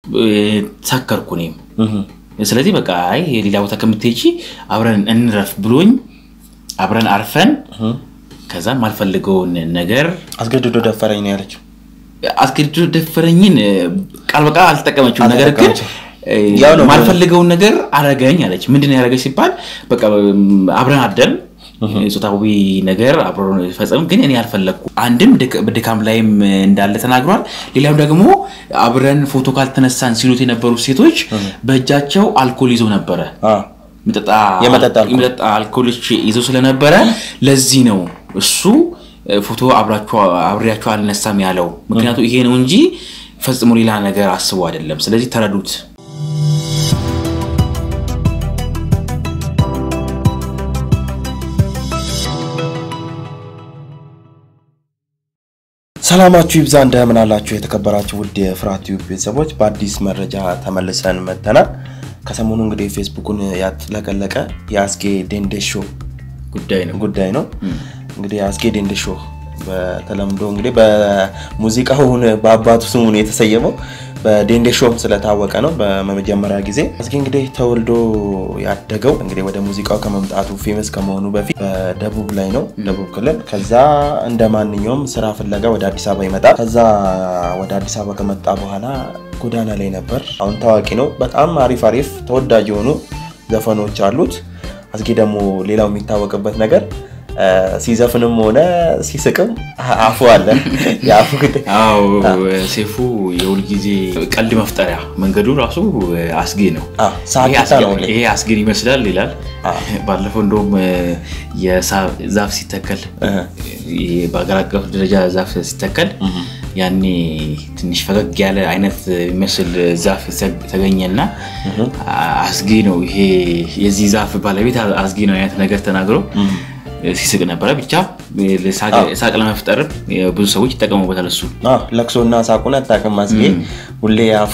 ሰከርኩ እኔም። ስለዚህ በቃ አይ ሌላ ቦታ ከምትሄጂ አብረን እንረፍ ብሎኝ አብረን አርፈን ከዛ ማልፈልገውን ነገር አስገድዶ ደፈረኝ ነው ያለችው። አስገድዶ ደፈረኝን ቃል በቃል አልተጠቀመችውም። ነገር ግን አልተጠቀመችውም። ያው ነው ማልፈልገውን ነገር አረገኝ አለች። ምንድን ነው ያደረገች ሲባል በቃ አብረን አደን ጾታዊ ነገር አብሮ ፈጸም፣ ግን እኔ አልፈለግኩ። አንድም ድክ- በድካም ላይም እንዳለ ተናግሯል። ሌላም ደግሞ አብረን ፎቶ ካልተነሳን ሲሉት የነበሩ ሴቶች በእጃቸው አልኮል ይዘው ነበረ አ፣ የሚጠጣ የመጠጥ አልኮል። የሚጠጣ አልኮሎች ይዘው ስለነበረ ለዚህ ነው እሱ ፎቶ አብራችሁ አብሬያችሁ አልነሳም ያለው። ምክንያቱ ይሄ ነው እንጂ ፈጽሞ ሌላ ነገር አስቦ አይደለም። ስለዚህ ተረዱት። ሰላማችሁ ይብዛ እንደምን አላችሁ የተከበራችሁ ውድ የፍርሃት ቲዩብ ቤተሰቦች በአዲስ መረጃ ተመልሰን መጥተናል ከሰሞኑ እንግዲህ ፌስቡኩን ያጥለቀለቀ የአስጌ ዴንዴሾ ጉዳይ ነው። ጉዳይ ነው እንግዲህ የአስጌ ዴንዴሾ በተለምዶ እንግዲህ በሙዚቃውን በአባቱ ስሙ ነው የተሰየመው በዴንዴሾም ስለታወቀ ነው በመጀመሪያ ጊዜ አስጌ እንግዲህ ተወልዶ ያደገው እንግዲህ ወደ ሙዚቃው ከመምጣቱ ፌመስ ከመሆኑ በፊት በደቡብ ላይ ነው ደቡብ ክልል ከዛ እንደ ማንኛውም ስራ ፍለጋ ወደ አዲስ አበባ ይመጣል ከዛ ወደ አዲስ አበባ ከመጣ በኋላ ጎዳና ላይ ነበር አሁን ታዋቂ ነው በጣም አሪፍ አሪፍ ተወዳጅ የሆኑ ዘፈኖች አሉት አስጌ ደግሞ ሌላው የሚታወቅበት ነገር እ፣ ሲዘፍንም ሆነ ሲስቅም አፉ አለ የአፉ ጉዳይ አዎ ሴፉ የሁል ጊዜ ቀልድ መፍጠሪያ መንገዱ ራሱ አስጌ ነው። አዎ፣ ሳቂታ ይሄ አስጌ- ነው ሁሌ። ይሄ አስጌን ይመስላል ይላል። አዎ። ባለፈው እንደውም የዛፍ ሲተከል እህ። ይሄ በሀገር አቀፍ ደረጃ ዛፍ ሲተከል ያኔ ትንሽ ፈገግ ያለ አይነት የሚመስል ዛፍ ተገኘና አስጌ ነው ይሄ የዚህ ዛፍ ባለቤት አስጌ ነው አይነት ነገር ተናግሮ ሲስቅ ነበረ። ብቻ ሳቅ ለመፍጠር ብዙ ሰዎች ይጠቀሙበታል። እሱ አዎ፣ ለቅሶና ሳቁን አታውቅም አስጌ ሁሌ አፉ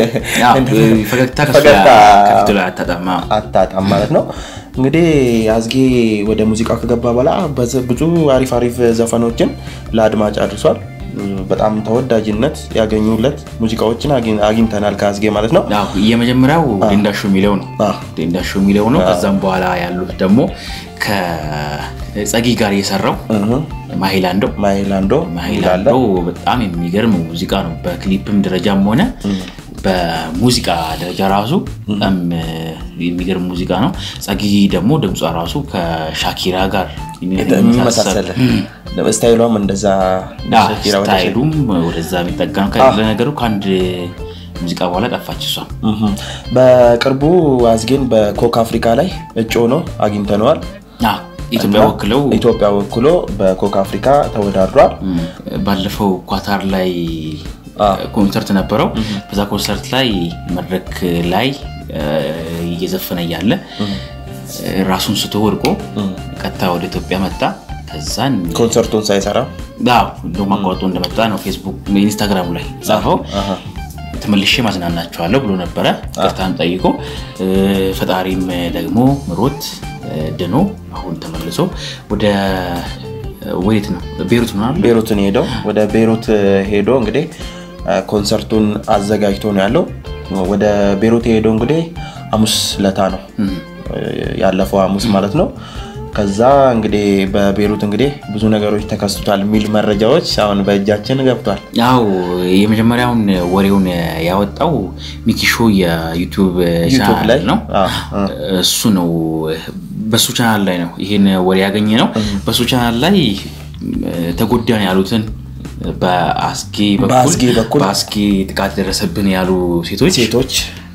ፈገግታ ከሱ ፈገግታ ከፊቱ ላይ አታጣማ። አታጣም ማለት ነው። እንግዲህ አስጌ ወደ ሙዚቃው ከገባ በኋላ በዝ- ብዙ አሪፍ አሪፍ ዘፈኖችን ለአድማጭ አድርሷል። በጣም ተወዳጅነት ያገኙለት ሙዚቃዎችን አግኝ- አግኝተናል ከአስጌ ማለት ነው። አዎ፣ የመጀመሪያው ዴንዳሾ የሚለው ነው። አዎ። ዴንዳሾ የሚለው ነው። ከዛም በኋላ ያሉት ደግሞ ከጸጊ ጋር የሰራው እህ፣ ማሂላንዶ ማይላንዶ ማሂላንዶ በጣም የሚገርም ሙዚቃ ነው። በክሊፕም ደረጃም ሆነ በሙዚቃ ደረጃ ራሱ በጣም የሚገርም ሙዚቃ ነው። ጸጊ ደግሞ ድምጿ ራሱ ከሻኪራ ጋር የሚመሳሰል ስታይሏም እንደዛ አዎ፣ ሸኪራ ወደ ስታይሉም ወደዛ የሚጠጋ ነው። ለነገሩ ከአንድ ሙዚቃ በኋላ ጠፋች እሷ። እህ። በቅርቡ አስጌን በኮክ አፍሪካ ላይ እጩ ሆኖ አግኝተነዋል። አዎ፣ ኢትዮጵያ ወክለው ኢትዮጵያ ወክሎ በኮክ አፍሪካ ተወዳድሯል። ም፣ ባለፈው ኳታር ላይ አዎ። ኮንሰርት ነበረው። በዛ ኮንሰርት ላይ መድረክ ላይ እ፣ እየዘፈነ እያለ ራሱን ስቶ ወድቆ ቀጥታ ወደ ኢትዮጵያ መጣ። ከዛን ኮንሰርቱን ሳይሰራ አዎ፣ እንደውም አቋርጦ እንደመጣ ነው ፌስቡክ ኢንስታግራሙ ላይ ጻፈው። አሃ። ተመልሼ ማዝናናቸዋለሁ ብሎ ነበረ። ቅርታን ጠይቆ እ፣ ፈጣሪም ደግሞ ምሮት እ፣ ድኖ አሁን ተመልሶ ወደ ወዴት ነው ቤሩት ነው አይደል? ቤሩትን ሄደው ወደ ቤሩት ሄዶ እንግዲህ ኮንሰርቱን አዘጋጅቶ ነው ያለው። ወደ ቤሩት የሄደው እንግዲህ ሐሙስ ለታ ነው ያለፈው ሐሙስ ማለት ነው። ከዛ እንግዲህ በቤሩት እንግዲህ ብዙ ነገሮች ተከስቷል የሚል መረጃዎች አሁን በእጃችን ገብቷል። ያው የመጀመሪያውን ወሬውን ያወጣው ሚኪሾ የዩቱብ ዩቱብ ቻናል ላይ ነው። አዎ፣ አዎ። እሱ ነው በሱ ቻናል ላይ ነው ይሄን ወሬ ያገኘ ነው። በሱ ቻናል ላይ ተጎዳን ያሉትን በአስጌ በኩል በአስጌ በኩል በአስጌ ጥቃት ደረሰብን ያሉ ሴቶች ሴቶች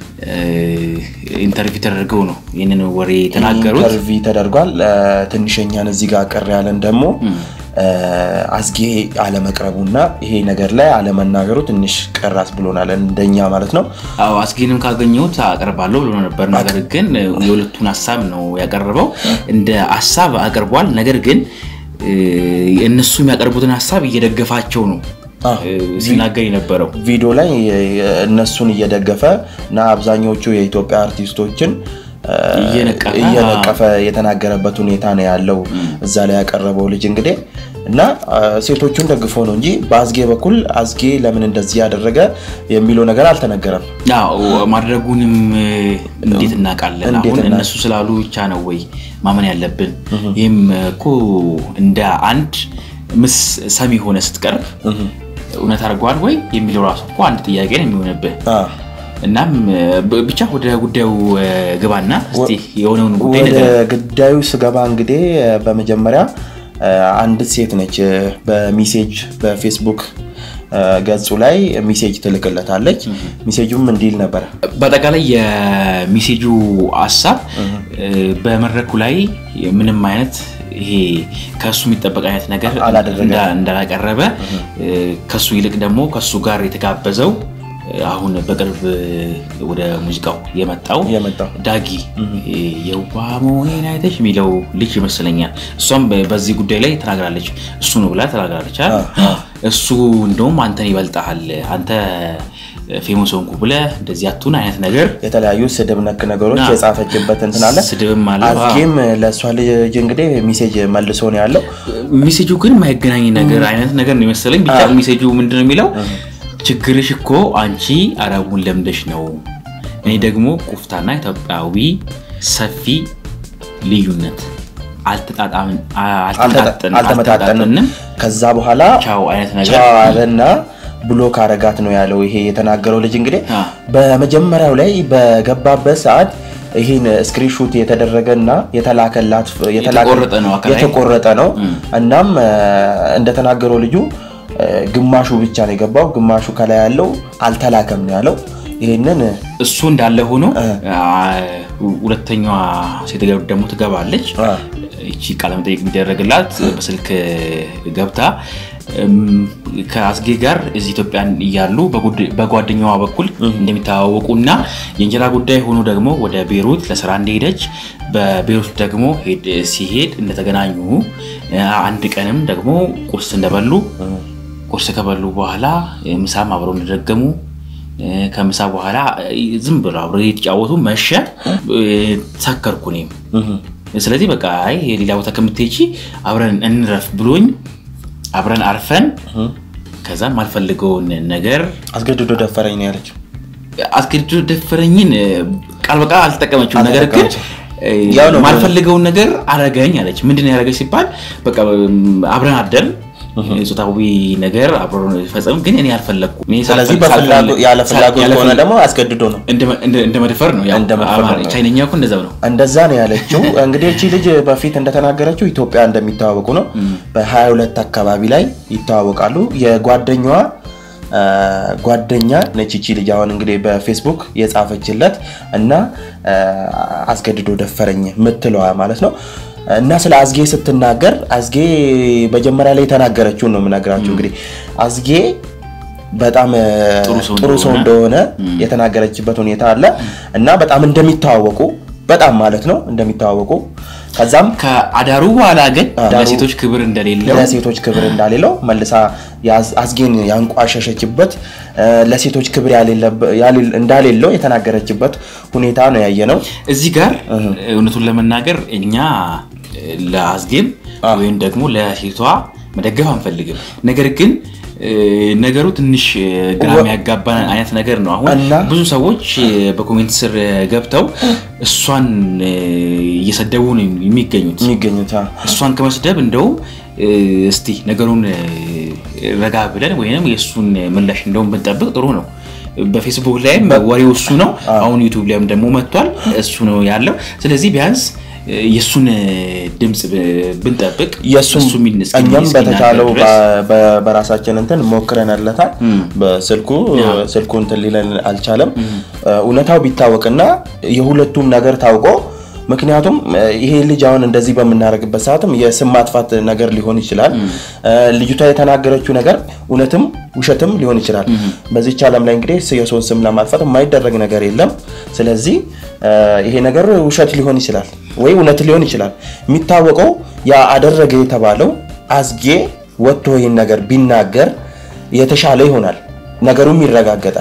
ኢንተርቪው ተደርገው ነው ይህንን ወሬ የተናገሩት። ኢንተርቪ ተደርጓል። ትንሸኛን እዚህ ጋር ቅር ያለን ደግሞ አስጌ አለመቅረቡና ይሄ ነገር ላይ አለመናገሩ ትንሽ ቅራስ ብሎናል፣ እንደኛ ማለት ነው። አዎ አስጌንም ካገኘሁት አቀርባለሁ ብሎ ነበር። ነገር ግን የሁለቱን ሀሳብ ነው ያቀረበው። እንደ ሀሳብ አቅርቧል። ነገር ግን እ፣ እነሱ የሚያቀርቡትን ሀሳብ እየደገፋቸው ነው አዎ። እ፣ ሲናገር የነበረው። ቪዲዮ ላይ እነሱን እየደገፈ እና አብዛኞቹ የኢትዮጵያ አርቲስቶችን እ፣ እየነቀፈ፣ እየነቀፈ የተናገረበት ሁኔታ ነው ያለው። እዛ ላይ ያቀረበው ልጅ እንግዲህ እና ሴቶቹን ደግፎ ነው እንጂ በአዝጌ በኩል አዝጌ ለምን እንደዚህ ያደረገ የሚለው ነገር አልተነገረም። ማድረጉንም እንዴት እናውቃለን? አሁን እነሱ ስላሉ ብቻ ነው ወይ ማመን ያለብን? ይህም እኮ እንደ አንድ ምስ ሰሚ ሆነ ስትቀርብ እውነት አድርገዋል ወይ የሚለው ራሱ እኮ አንድ ጥያቄ ነው የሚሆንብህ። እናም ብቻ ወደ ጉዳዩ ግባና እስኪ የሆነውን ጉዳይ ወደ ጉዳዩ ስገባ እንግዲህ በመጀመሪያ አንዲት ሴት ነች በሚሴጅ በፌስቡክ ገጹ ላይ ሚሴጅ ትልክለታለች። ሚሴጁም እንዲል ነበረ። በአጠቃላይ የሚሴጁ ሀሳብ በመድረኩ ላይ ምንም አይነት ይሄ ከሱ የሚጠበቅ አይነት ነገር እንዳላቀረበ ከሱ ይልቅ ደግሞ ከሱ ጋር የተጋበዘው አሁን በቅርብ ወደ ሙዚቃው የመጣው ዳጊ የዋ መሆኔን አይተሽ የሚለው ልጅ ይመስለኛል። እሷም በዚህ ጉዳይ ላይ ተናግራለች። እሱ ነው ብላ ተናግራለች። እሱ እንደውም አንተን ይበልጣል አንተ ፌሞስ ሆንኩ ብለህ እንደዚህ አትሁን አይነት ነገር የተለያዩ ስድብ ነክ ነገሮች የጻፈችበት እንትን አለ። ስድብም አለ። አዝጌም ለእሷ ልጅ እንግዲህ ሚሴጅ መልሶ ነው ያለው። ሚሴጁ ግን የማይገናኝ ነገር አይነት ነገር ነው የመሰለኝ። ብቻ ሚሴጁ ምንድን ነው የሚለው ችግርሽ እኮ አንቺ አረቡን ለምደሽ ነው፣ እኔ ደግሞ ቁፍታና ኢትዮጵያዊ ሰፊ ልዩነት አልተመጣጠንም። ከዛ በኋላ ቻው አይነት ነገር ቻው አለና ብሎክ አረጋት ነው ያለው። ይሄ የተናገረው ልጅ እንግዲህ በመጀመሪያው ላይ በገባበት ሰዓት ይህን ስክሪንሹት የተደረገና የተላከላት የተቆረጠ ነው። እናም እንደተናገረው ልጁ ግማሹ ብቻ ነው የገባው፣ ግማሹ ከላይ ያለው አልተላከም ነው ያለው። ይህንን እሱ እንዳለ ሆኖ ሁለተኛዋ ሴት ደግሞ ትገባለች። ይቺ ቃለመጠይቅ የሚደረግላት በስልክ ገብታ ከአዝጌ ጋር እዚህ ኢትዮጵያን እያሉ በጓደኛዋ በኩል እንደሚተዋወቁ እና የእንጀራ ጉዳይ ሆኖ ደግሞ ወደ ቤሩት ለስራ እንደሄደች በቤሩት ደግሞ ሲሄድ እንደተገናኙ አንድ ቀንም ደግሞ ቁርስ እንደበሉ ቁርስ ከበሉ በኋላ ምሳም አብረው እንደደገሙ ከምሳ በኋላ ዝም ብሎ አብረው የተጫወቱ መሸ። ሰከርኩ እኔም ስለዚህ በቃ አይ ሌላ ቦታ ከምትሄጂ አብረን እንረፍ ብሎኝ አብረን አርፈን ከዛም አልፈልገውን ነገር አስገድዶ ደፈረኝ ነው ያለችው። አስገድዶ ደፈረኝን ቃል በቃል አልተጠቀመችውም። ነገር ግን ማልፈልገውን ነገር አረገኝ አለች። ምንድን ነው ያደረገች ሲባል በቃ አብረን አደርን ጾታዊ ነገር አብሮ ፈጸም ግን እኔ አልፈለግኩም። ስለዚህ ያለ ፍላጎት ከሆነ ደግሞ አስገድዶ ነው እንደ መድፈር ነው። ቻይነኛ እኮ እንደዛ ነው እንደዛ ነው ያለችው። እንግዲህ እቺ ልጅ በፊት እንደተናገረችው ኢትዮጵያ እንደሚተዋወቁ ነው። በ22 አካባቢ ላይ ይተዋወቃሉ። የጓደኛዋ ጓደኛ ነች እቺ ልጅ አሁን እንግዲህ በፌስቡክ የጻፈችለት እና አስገድዶ ደፈረኝ ምትለዋ ማለት ነው። እና ስለ አዝጌ ስትናገር አዝጌ መጀመሪያ ላይ የተናገረችውን ነው የምነግራችሁ። እንግዲህ አዝጌ በጣም ጥሩ ሰው እንደሆነ የተናገረችበት ሁኔታ አለ እና በጣም እንደሚተዋወቁ በጣም ማለት ነው እንደሚተዋወቁ ከዛም ከአዳሩ በኋላ ግን ለሴቶች ክብር እንደሌለው ለሴቶች ክብር እንዳሌለው መልሳ አዝጌን ያንቋሸሸችበት ለሴቶች ክብር እንዳሌለው የተናገረችበት ሁኔታ ነው ያየ ነው። እዚህ ጋር እውነቱን ለመናገር እኛ ለአዝጌም ወይም ደግሞ ለሴቷ መደገፍ አንፈልግም። ነገር ግን ነገሩ ትንሽ ግራ የሚያጋባ አይነት ነገር ነው። አሁን ብዙ ሰዎች በኮሜንት ስር ገብተው እሷን እየሰደቡ ነው የሚገኙት የሚገኙት እሷን ከመስደብ እንደውም እስቲ ነገሩን ረጋ ብለን ወይም የእሱን ምላሽ እንደውም ብንጠብቅ ጥሩ ነው። በፌስቡክ ላይም ወሬው እሱ ነው። አሁን ዩቱብ ላይም ደግሞ መጥቷል። እሱ ነው ያለው። ስለዚህ ቢያንስ የእሱን ድምፅ ብንጠብቅ እኛም በተቻለው በራሳችን እንትን ሞክረንለታል። በስልኩ ስልኩ እንትን ሊለን አልቻለም። እውነታው ቢታወቅና የሁለቱም ነገር ታውቆ ምክንያቱም ይሄ ልጅ አሁን እንደዚህ በምናደርግበት ሰዓትም የስም ማጥፋት ነገር ሊሆን ይችላል። ልጅቷ የተናገረችው ነገር እውነትም ውሸትም ሊሆን ይችላል። በዚች ዓለም ላይ እንግዲህ የሰውን ስም ለማጥፋት የማይደረግ ነገር የለም። ስለዚህ ይሄ ነገር ውሸት ሊሆን ይችላል ወይ እውነት ሊሆን ይችላል። የሚታወቀው ያ አደረገ የተባለው አዝጌ ወጥቶ ይህን ነገር ቢናገር የተሻለ ይሆናል፣ ነገሩም ይረጋገጣል።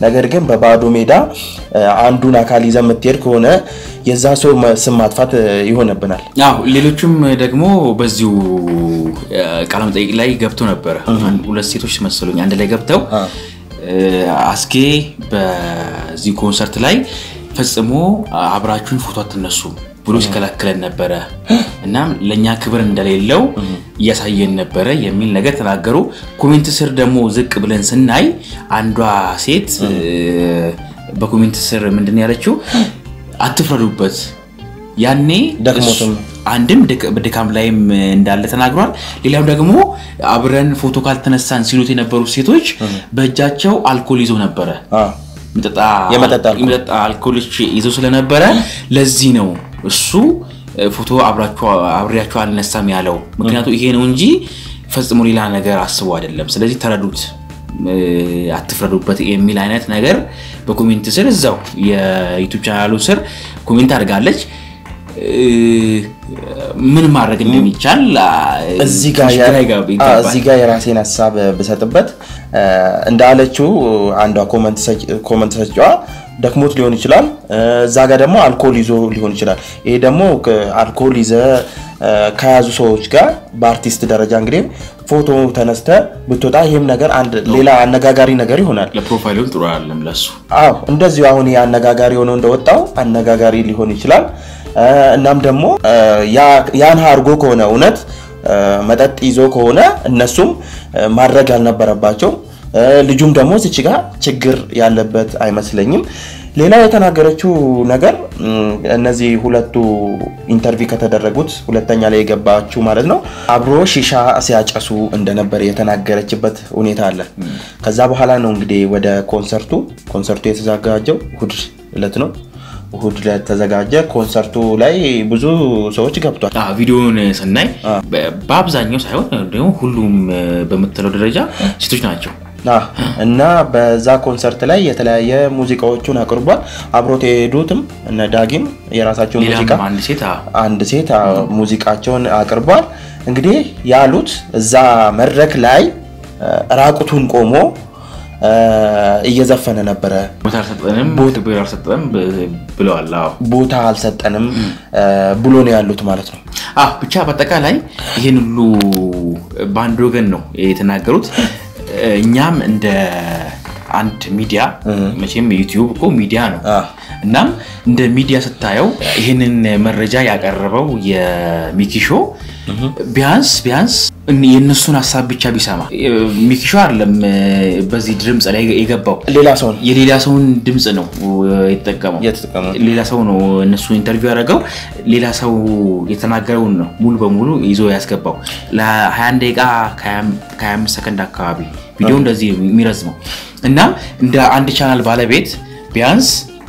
ነገር ግን በባዶ ሜዳ አንዱን አካል ይዘህ የምትሄድ ከሆነ የዛ ሰው ስም ማጥፋት ይሆንብናል። አዎ ሌሎችም ደግሞ በዚሁ ቃለ መጠይቅ ላይ ገብተው ነበረ። ሁለት ሴቶች መሰሉኝ አንድ ላይ ገብተው አስጌ በዚህ ኮንሰርት ላይ ፈጽሞ አብራችሁን ፎቶ አትነሱ ብሎ ሲከላከለን ነበረ። እናም ለእኛ ክብር እንደሌለው እያሳየን ነበረ የሚል ነገር ተናገሩ። ኮሜንት ስር ደግሞ ዝቅ ብለን ስናይ አንዷ ሴት በኮሜንት ስር ምንድን ያለችው አትፍረዱበት፣ ያኔ ደክሞትም አንድም በድካም ላይም እንዳለ ተናግሯል። ሌላም ደግሞ አብረን ፎቶ ካልተነሳን ሲሉት የነበሩ ሴቶች በእጃቸው አልኮል ይዘው ነበረ የመጠጥ አልኮሎች ይዘው ስለነበረ ለዚህ ነው እሱ ፎቶ አብሬያቸው አልነሳም ያለው። ምክንያቱ ይሄ ነው እንጂ ፈጽሞ ሌላ ነገር አስቦ አይደለም። ስለዚህ ተረዱት፣ አትፍረዱበት የሚል አይነት ነገር በኮሜንት ስር እዛው የዩቱብ ቻናሉ ስር ኮሜንት አድርጋለች። ምን ማድረግ እንደሚቻል እዚህ ጋር የራሴን ሀሳብ ብሰጥበት እንዳለችው አንዷ ኮመንት ሰጫዋ ደክሞት ሊሆን ይችላል። እዛ ጋር ደግሞ አልኮል ይዞ ሊሆን ይችላል። ይሄ ደግሞ አልኮል ይዘ ከያዙ ሰዎች ጋር በአርቲስት ደረጃ እንግዲህ ፎቶ ተነስተ ብትወጣ ይህም ነገር አንድ ሌላ አነጋጋሪ ነገር ይሆናል። ለፕሮፋይሉም ጥሩ አይደለም ለሱ። አዎ እንደዚሁ አሁን አነጋጋሪ ሆነው እንደወጣው አነጋጋሪ ሊሆን ይችላል። እናም ደግሞ ያን አድርጎ ከሆነ እውነት መጠጥ ይዞ ከሆነ እነሱም ማድረግ ያልነበረባቸው ልጁም ደግሞ እዚች ጋር ችግር ያለበት አይመስለኝም። ሌላ የተናገረችው ነገር እነዚህ ሁለቱ ኢንተርቪው ከተደረጉት ሁለተኛ ላይ የገባችው ማለት ነው አብሮ ሺሻ ሲያጨሱ እንደነበረ የተናገረችበት ሁኔታ አለ። ከዛ በኋላ ነው እንግዲህ ወደ ኮንሰርቱ ኮንሰርቱ የተዘጋጀው እሑድ ዕለት ነው። እሑድ ዕለት ተዘጋጀ። ኮንሰርቱ ላይ ብዙ ሰዎች ገብቷል። ቪዲዮውን ስናይ በአብዛኛው ሳይሆን ደግሞ ሁሉም በምትለው ደረጃ ሴቶች ናቸው። እና በዛ ኮንሰርት ላይ የተለያየ ሙዚቃዎቹን አቅርቧል። አብሮት የሄዱትም እነ ዳጊም የራሳቸው ሙዚቃ አንድ ሴት ሙዚቃቸውን አቅርቧል። እንግዲህ ያሉት እዛ መድረክ ላይ ራቁቱን ቆሞ እየዘፈነ ነበረ። ብለዋል። ቦታ አልሰጠንም ብሎ ነው ያሉት ማለት ነው። ብቻ በአጠቃላይ ይህን ሁሉ በአንድ ወገን ነው የተናገሩት። እኛም እንደ አንድ ሚዲያ መቼም ዩቲዩብ እኮ ሚዲያ ነው። እናም እንደ ሚዲያ ስታየው ይህንን መረጃ ያቀረበው የሚኪሾ ቢያንስ ቢያንስ የእነሱን ሀሳብ ብቻ ቢሰማ ሚኪሾ አይደለም በዚህ ድምፅ ላይ የገባው ሌላ ሰው የሌላ ሰውን ድምፅ ነው የተጠቀመው። ሌላ ሰው ነው እነሱ ኢንተርቪው ያደረገው ሌላ ሰው የተናገረውን ነው ሙሉ በሙሉ ይዞ ያስገባው። ለ21 ደቂቃ ከ25 ሰከንድ አካባቢ ቪዲዮ እንደዚህ የሚረዝመው እና እንደ አንድ ቻናል ባለቤት ቢያንስ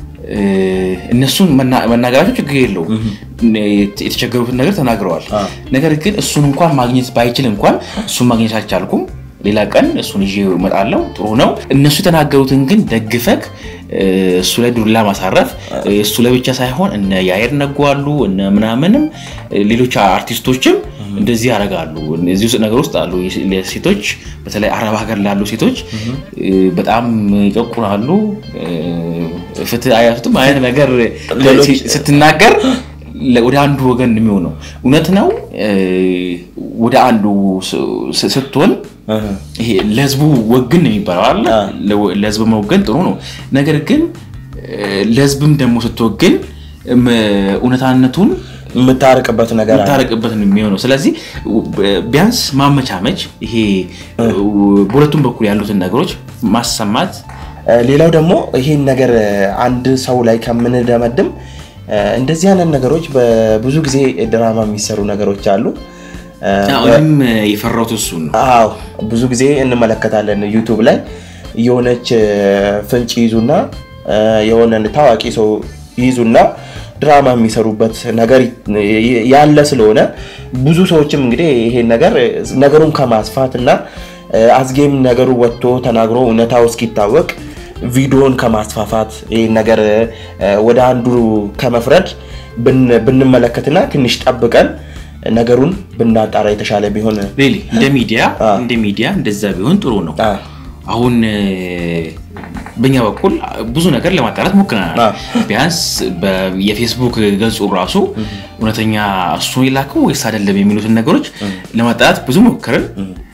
እነሱን መናገራቸው ችግር የለውም። የተቸገሩትን ነገር ተናግረዋል። ነገር ግን እሱን እንኳን ማግኘት ባይችል እንኳን እሱን ማግኘት አልቻልኩም፣ ሌላ ቀን እሱን ይዤ እመጣለሁ፣ ጥሩ ነው። እነሱ የተናገሩትን ግን ደግፈክ እሱ ላይ ዱላ ማሳረፍ እሱ ላይ ብቻ ሳይሆን እነ ያየር ነጉ አሉ እነ ምናምንም ሌሎች አርቲስቶችም እንደዚህ ያደርጋሉ። እዚህ ውስጥ ነገር ውስጥ አሉ ሴቶች፣ በተለይ አረብ ሀገር ላሉ ሴቶች በጣም ይጨቁናሉ። ፍትህ አያቱም አይነት ነገር ስትናገር ወደ አንዱ ወገን የሚሆነው እውነት ነው። ወደ አንዱ ስትሆን ይሄ ለህዝቡ ወግን ነው የሚባለው አለ። ለህዝብ መወገን ጥሩ ነው። ነገር ግን ለህዝብም ደግሞ ስትወግን እውነታነቱን የምታርቅበት ነገር የምታርቅበት ነው የሚሆነው። ስለዚህ ቢያንስ ማመቻመች፣ ይሄ በሁለቱም በኩል ያሉትን ነገሮች ማሰማት። ሌላው ደግሞ ይሄን ነገር አንድ ሰው ላይ ከምንደመድም እንደዚህ አይነት ነገሮች በብዙ ጊዜ ድራማ የሚሰሩ ነገሮች አሉ። አሁንም የፈራሁት እሱን ነው። አዎ ብዙ ጊዜ እንመለከታለን ዩቱብ ላይ የሆነች ፍንጭ ይዙና የሆነ ታዋቂ ሰው ይዙና ድራማ የሚሰሩበት ነገር ያለ ስለሆነ ብዙ ሰዎችም እንግዲህ ይሄን ነገር ነገሩን ከማስፋት እና አዝጌም ነገሩ ወጥቶ ተናግሮ እውነታው እስኪታወቅ ቪዲዮን ከማስፋፋት ይህን ነገር ወደ አንዱ ከመፍረድ ብንመለከትና ትንሽ ጠብቀን ነገሩን ብናጣራ የተሻለ ቢሆን እንደ ሚዲያ እንደ ሚዲያ እንደዛ ቢሆን ጥሩ ነው። አሁን በእኛ በኩል ብዙ ነገር ለማጣራት ሞክረናል። ቢያንስ የፌስቡክ ገጹ ራሱ እውነተኛ እሱ የላከው ወይስ አይደለም የሚሉትን ነገሮች ለማጣራት ብዙ ሞክርን።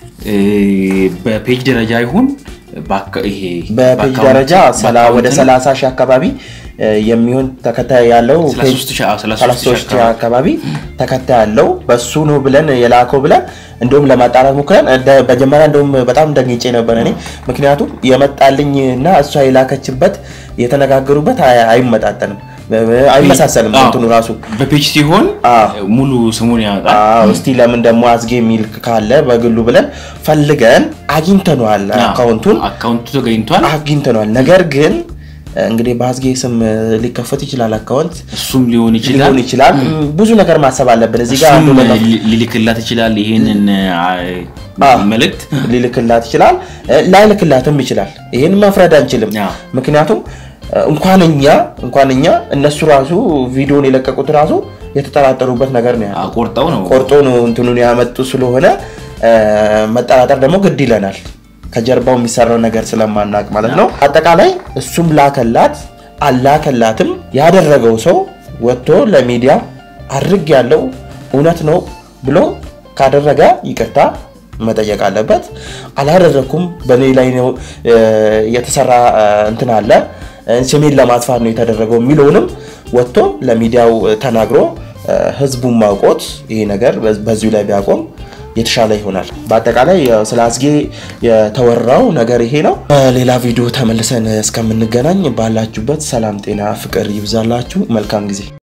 በፔጅ ደረጃ ይሁን በፔጅ ደረጃ ወደ 30 ሺህ አካባቢ የሚሆን ተከታይ ያለው 33 ሺህ አካባቢ ተከታይ ያለው በሱ ነው ብለን የላከው ብለን እንደውም ለማጣራት ሞክረን መጀመሪያ እንደውም በጣም ደንግጬ ነበር እኔ ምክንያቱም የመጣልኝ እና እሷ የላከችበት የተነጋገሩበት አይመጣጠንም አይመሳሰልም እንትኑ ራሱ በፔጅ ሲሆን ሙሉ ስሙን ያወጣል እስቲ ለምን ደግሞ አዝጌ የሚል ካለ በግሉ ብለን ፈልገን አግኝተነዋል አካውንቱን አካውንቱ ተገኝቷል አግኝተነዋል ነገር ግን እንግዲህ በአዝጌ ስም ሊከፈት ይችላል አካውንት እሱም ሊሆን ይችላል ሊሆን ይችላል ብዙ ነገር ማሰብ አለብን እዚህ ጋር ሊልክላት ይችላል ይህንን መልእክት ሊልክላት ይችላል ላይልክላትም ይችላል ይህን መፍረድ አንችልም ምክንያቱም እንኳን እኛ እንኳን እኛ እነሱ ራሱ ቪዲዮን የለቀቁት ራሱ የተጠራጠሩበት ነገር ነው ያለው ቆርጠው ነው ቆርጦ ነው እንትኑን ያመጡ ስለሆነ መጠራጠር ደግሞ ግድ ይለናል ከጀርባው የሚሰራው ነገር ስለማናቅ ማለት ነው አጠቃላይ እሱም ላከላት አላከላትም ያደረገው ሰው ወጥቶ ለሚዲያ አድርግ ያለው እውነት ነው ብሎ ካደረገ ይቅርታ መጠየቅ አለበት አላደረግኩም በእኔ ላይ ነው የተሰራ እንትን አለ ስሜን ለማጥፋት ነው የተደረገው የሚለውንም ወጥቶ ለሚዲያው ተናግሮ ህዝቡን ማውቆት ይሄ ነገር በዚሁ ላይ ቢያቆም የተሻለ ይሆናል። በአጠቃላይ ስለ አዝጌ የተወራው ነገር ይሄ ነው። ሌላ ቪዲዮ ተመልሰን እስከምንገናኝ ባላችሁበት ሰላም፣ ጤና፣ ፍቅር ይብዛላችሁ። መልካም ጊዜ